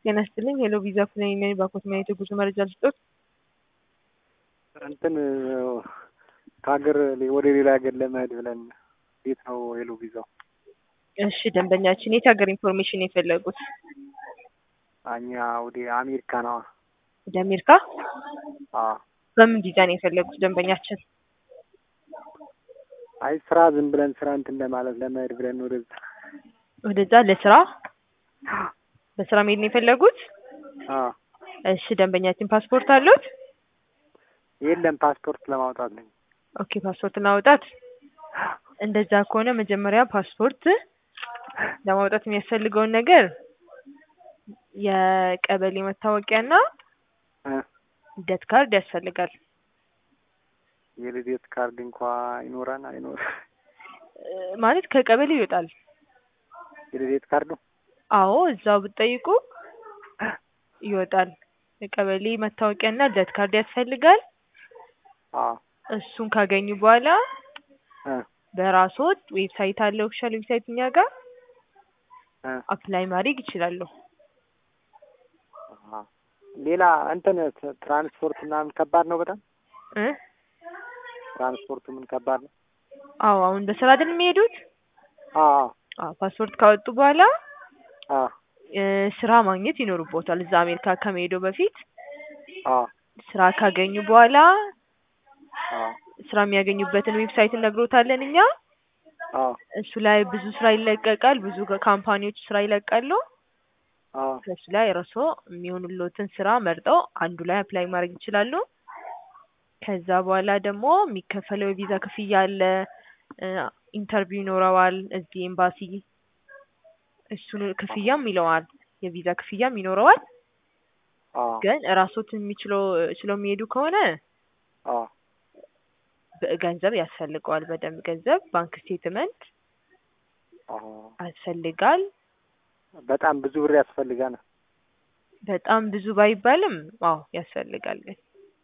ጤና ይስጥልኝ ሄሎ ቪዛ ኩነኔ ነኝ ባኮት ማየት የጉዞ መረጃ ልስጦት? እንትን ከሀገር ወደ ሌላ ሀገር ለመሄድ ብለን እንዴት ነው ሄሎ ቪዛው? እሺ ደንበኛችን የት ሀገር ኢንፎርሜሽን የፈለጉት? እኛ ወደ አሜሪካ ነዋ። ወደ አሜሪካ? አዎ በምን ቪዛ ነው የፈለጉት ደንበኛችን? አይ ስራ ዝም ብለን ስራ እንትን ለማለት ለመሄድ ብለን ወደዛ ወደዛ ለስራ በስራ መሄድ ነው የፈለጉት? አዎ እሺ ደንበኛችን ፓስፖርት አሉት? የለም ፓስፖርት ለማውጣት ነኝ። ኦኬ ፓስፖርት ለማውጣት እንደዛ ከሆነ መጀመሪያ ፓስፖርት ለማውጣት የሚያስፈልገውን ነገር የቀበሌ መታወቂያና እ ልደት ካርድ ያስፈልጋል። የልደት ካርድ እንኳ ይኖረን አይኖር እ ማለት ከቀበሌ ይወጣል። የልደት ካርዱ አዎ እዛው ብትጠይቁ ይወጣል። የቀበሌ መታወቂያና ልደት ካርድ ያስፈልጋል። አዎ እሱን ካገኙ በኋላ እ በራስዎት ዌብሳይት አለ ኦፊሻል ዌብሳይት እኛ ጋር እ አፕላይ ማድረግ ይችላሉ። አሃ ሌላ እንትን ት- ትራንስፖርት ምናምን ከባድ ነው በጣም እ ትራንስፖርቱ ምን ከባድ ነው? አዎ አሁን በስራ አይደል የሚሄዱት? አዎ አዎ አዎ ፓስፖርት ካወጡ በኋላ አዎ እ ስራ ማግኘት ይኖርቦታል። እዛ አሜሪካ ከመሄደው በፊት አዎ ስራ ካገኙ በኋላ አዎ ስራ የሚያገኙበትን ዌብሳይት እነግሮታለን እኛ። አዎ እሱ ላይ ብዙ ስራ ይለቀቃል። ብዙ ካምፓኒዎች ስራ ይለቃሉ። አዎ ከሱ ላይ እርስዎ የሚሆኑልዎትን ስራ መርጠው አንዱ ላይ አፕላይ ማድረግ ይችላሉ። ከዛ በኋላ ደግሞ የሚከፈለው የቪዛ ክፍያ አለ። እ ኢንተርቪው ይኖረዋል እዚህ ኤምባሲ እሱን ክፍያም ይለዋል። የቪዛ ክፍያም ይኖረዋል። አዎ ግን እራስዎት የሚችለው ችለው የሚሄዱ ከሆነ አዎ ገንዘብ ያስፈልገዋል። በደንብ ገንዘብ ባንክ ስቴትመንት አዎ ያስፈልጋል። በጣም ብዙ ብር ያስፈልጋል። በጣም ብዙ ባይባልም አዎ ያስፈልጋል ግን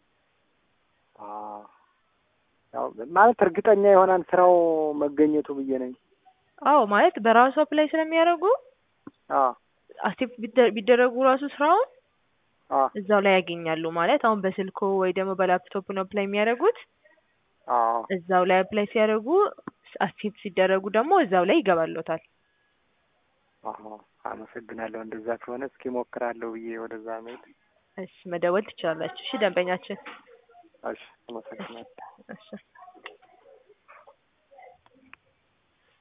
አዎ ያው ማለት እርግጠኛ የሆናን ስራው መገኘቱ ብዬ ነኝ። አዎ ማለት በራሱ አፕላይ ስለሚያደርጉ አዎ አክሴፕት ቢደረጉ ራሱ ስራውን አዎ እዛው ላይ ያገኛሉ። ማለት አሁን በስልኮ ወይ ደግሞ በላፕቶፕ ነው አፕላይ የሚያደርጉት። አዎ እዛው ላይ አፕላይ ሲያደርጉ አክሴፕት ሲደረጉ ደግሞ እዛው ላይ ይገባሎታል። አዎ አመሰግናለሁ። እንደዛ ከሆነ እስኪ ሞክራለሁ ብዬ ወደዛ መሄድ። እሺ መደወል ትችላላችሁ። እሺ ደንበኛችን እሺ አመሰግናለሁ። እሺ